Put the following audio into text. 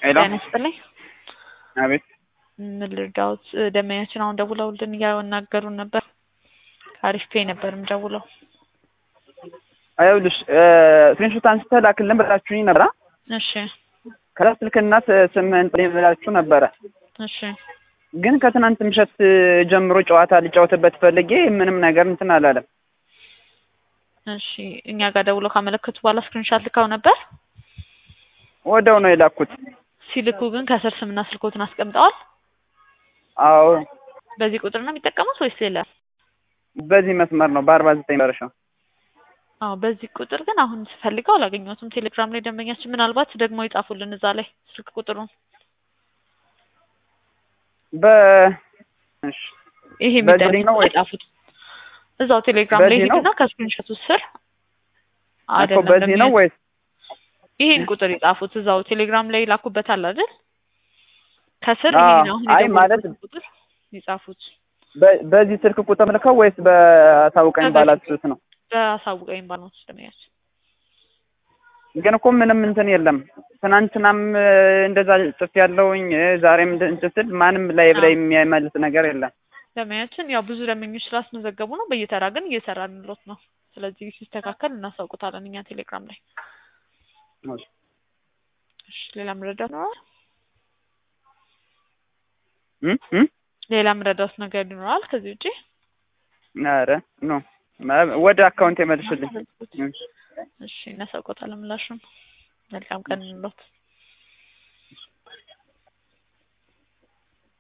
ሄሎ ጤና ይስጥልኝ። አቤት ምን ልርዳዎት? ደንበኛችን አሁን ደውለውልን እያናገሩን ነበር። አሪፍ ፔ ነበር ደውለው። ይኸውልሽ ስክሪንሾት አንስተህ ላክልን ብላችሁኝ ነበራ። እሺ ከዛ ስልክና ስምህን ጥሪ ብላችሁ ነበረ። እሺ ግን ከትናንት ምሽት ጀምሮ ጨዋታ ልጫወትበት ፈልጌ ምንም ነገር እንትን አላለም። እሺ እኛ ጋር ደውለው ካመለከቱ በኋላ ስክሪንሻት ልካው ነበር። ወደው ነው የላኩት። ሲልኩ ግን ከስር ስምና ስልኮትን አስቀምጠዋል። አዎ በዚህ ቁጥር ነው የሚጠቀሙት ወይስ ሌላ? በዚህ መስመር ነው በአርባ ዘጠኝ መረሻው አዎ በዚህ ቁጥር ግን አሁን ስፈልገው አላገኘሁትም። ቴሌግራም ላይ ደንበኛችን ምናልባት ደግሞ ይጻፉልን እዛ ላይ ስልክ ቁጥሩን በ እሺ ይሄ በዚህ የሚጠቅም ነው ወይ? የጻፉት እዛው ቴሌግራም ላይ በዚህ ነው? ሄዱና ከስክሪንሾቱ ስር እኮ አይደለም በዚህ ነው ደንበኛ- ወይስ ይሄን ቁጥር የጻፉት እዛው ቴሌግራም ላይ ላኩበታል አይደል? ከስር አዎ። ይሄን አሁን አይ የደወልኩት ማለት ቁጥር የጻፉት በ- በዚህ ስልክ ቁጥር ልከው ወይስ በታውቀኝ በዚህ- ባላችሁት ነው? በአሳውቀኝ ባልሞት ደንበኛችን ግን እኮ ምንም እንትን የለም። ትናንትናም እ, እንደዛ ጽፍ ያለውኝ ዛሬም እንደ- እንትን ስል ማንም ላይ ላይ የሚመልስ ነገር የለም። ደንበኛችን ያው ብዙ ደንበኞች ስላስመዘገቡ ነው። በየተራ ግን እየሰራንሎት ነው። ስለዚህ ሲስተካከል እናሳውቁታለን እኛ ቴሌግራም ላይ። እሺ ሌላ መረዳት ይኖራል? እ? እ? ሌላ መረዳት ነገር ይኖራል ከዚህ ውጪ? ኧረ ኖ ማ- ወደ አካውንት የመልሽልኝ። እሺ እናሳውቆታለን ምላሹን። መልካም ቀን እንሎት።